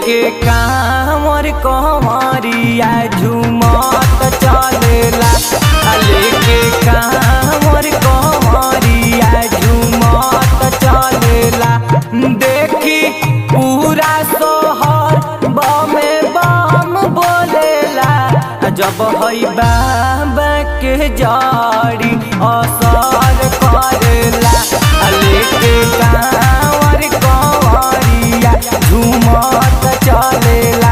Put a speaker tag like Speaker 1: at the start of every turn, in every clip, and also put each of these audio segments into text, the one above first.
Speaker 1: लेके कांवर कंवरिया झूमत चलेला आ लेके कांवर कंवरिया झूमत चलेला देखी पूरा सोहर बमे बम बोलेला आ जब हई बाबा के जड़ी असर करेला आ लेके कांवर कंवरिया झूमत चलेला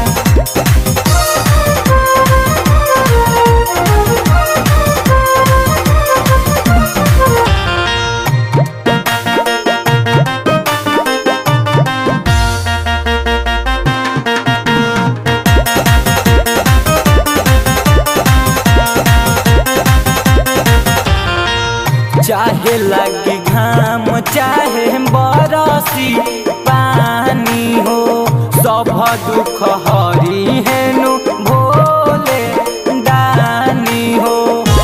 Speaker 1: चाहे लगी घाम चाहे बरसी पानी हो सब दुख हरी हेनु भोले दानी हो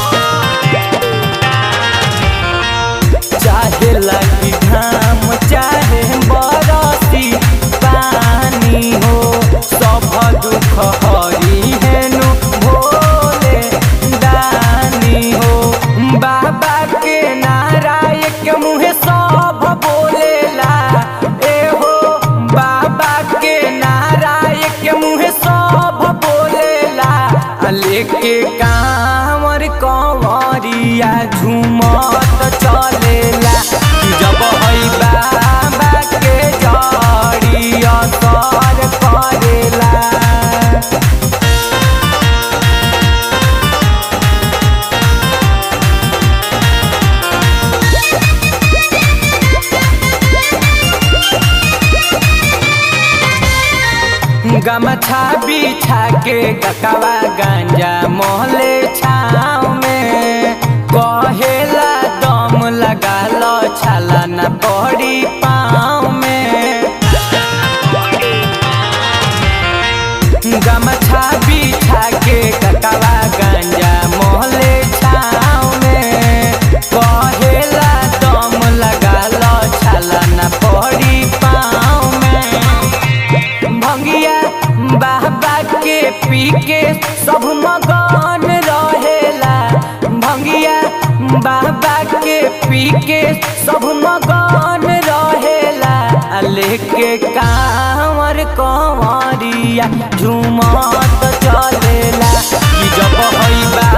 Speaker 1: चाहे लगी घाम चाहे बरसी पानी हो सब दुख हरी हेनु भोले दानी हो बाबा के नाराय के मुँहे सब बोलेला ए हो बाबा के नाराय के मुँहे सब बोलेला आ लेके कांवर कंवरिया झूमत चलेला कि जब हई बाबा के जड़ी असर करेला गमछा बिछा के ककवा गांजा मोहले छाव में कहेला दम लगा लो छाला न पड़ी पाँव में गमछा बिछा के ककवा गांजा मोहले छाव में कहेला दम लगा लो छाला न पड़ी पाँव में भंगिया बाबा के पी के सब मगन रहेला भंगिया बाबा के पी के सब मगन रहेला आ लेके कांवर कंवरिया झूमत चलेला कि जब हई बा